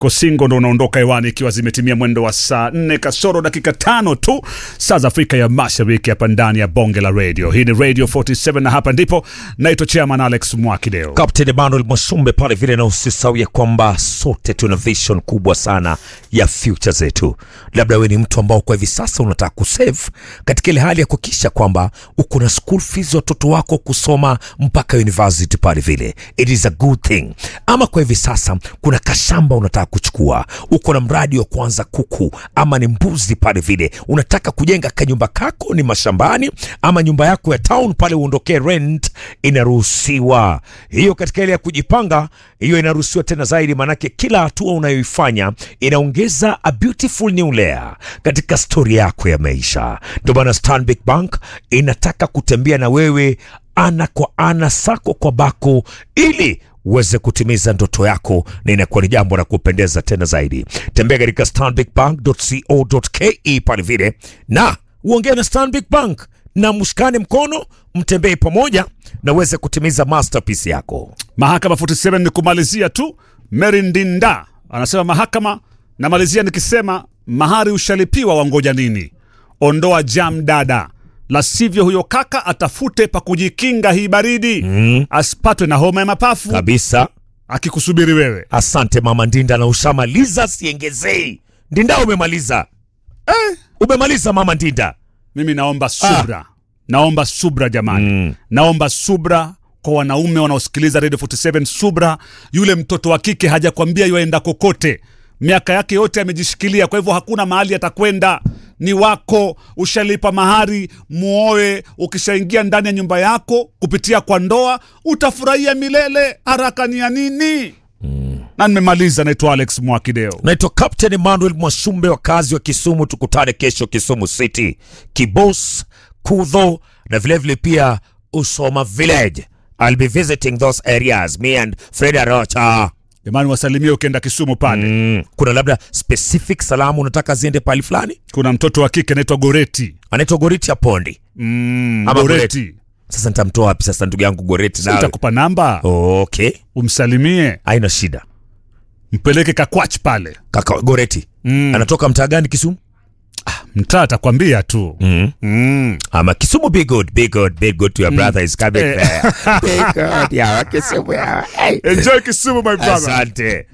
Kosingo ndo unaondoka hewani ikiwa zimetimia mwendo wa saa nne kasoro dakika tano tu saa za Afrika ya Mashariki, hapa ndani ya bonge la radio. Hii ni Radio 47 na hapa ndipo naitwa Chairman Alex Mwakideo. Captain Emmanuel Mwasumbe pale vile, na usisahau ya kwamba sote tuna vision kubwa sana ya future zetu. Labda wewe ni mtu ambao kwa hivi sasa unataka kusave katika ile hali ya kuhakikisha kwamba uko na school fees watoto wako kusoma mpaka university pale vile, it is a good thing. Ama kwa hivi sasa kuna kashamba unataka kuchukua, uko na mradi wa kuanza kuku ama ni mbuzi pale vile, unataka kujenga kanyumba kako ni mashambani ama nyumba yako ya town pale uondokee rent, inaruhusiwa hiyo. Katika ile ya kujipanga, hiyo inaruhusiwa tena zaidi, maanake kila hatua unayoifanya inaongeza a beautiful new layer katika stori yako ya maisha. Ndio maana Stanbic Bank inataka kutembea na wewe ana kwa ana, sako kwa bako, ili uweze kutimiza ndoto yako, na inakuwa ni jambo la kupendeza tena zaidi. Tembea katika stanbicbank.co.ke pale vile na uongee na Stanbic Bank na mshikane mkono, mtembee pamoja na uweze kutimiza masterpiece yako. Mahakama 47 ni kumalizia tu. Mary Ndinda anasema mahakama, namalizia nikisema mahari ushalipiwa, wangoja nini? Ondoa jam dada, la sivyo huyo kaka atafute pa kujikinga hii baridi Mm, asipatwe na homa ya mapafu kabisa. akikusubiri wewe. Asante mama Ndinda, na ushamaliza, siengezei. Ndinda, umemaliza eh, umemaliza mama Ndinda. Mimi naomba subra, naomba subra jamani, Mm. naomba subra kwa wanaume wanaosikiliza Radio 47. Subra, yule mtoto wa kike hajakwambia yuaenda kokote, miaka yake yote amejishikilia, kwa hivyo hakuna mahali atakwenda. Ni wako, ushalipa mahari, muoe. Ukishaingia ndani ya nyumba yako kupitia kwa ndoa, utafurahia milele. Haraka ni ya nini? Na nimemaliza. Naitwa Alex Mwakideo. Naitwa Captain Emmanuel Mwasumbe, wakazi wa Kisumu. Tukutane kesho Kisumu City, Kibos, Kudho na vilevile pia Usoma Village. I'll be visiting those areas, me and Fred Arocha. Jamani, wasalimie ukienda Kisumu pale. Mm. Kuna labda specific salamu unataka ziende pahali fulani? Kuna mtoto wa kike anaitwa Goreti. Anaitwa Goriti ya Pondi. Mm, Ama Goreti. Sasa nitamtoa wapi sasa ndugu yangu Goreti? nawe? Nitakupa namba Okay, umsalimie, haina shida. mpeleke Kakwach pale. Kaka Goreti Mm. anatoka mtaa gani Kisumu? Mtaa atakwambia tu. Mm. Mm. Ama Kisumu, be good, be good, be good to your brother is coming Eh. there. Be good, yeah, Kisumu, yeah. Hey. Enjoy Kisumu my brother. Asante.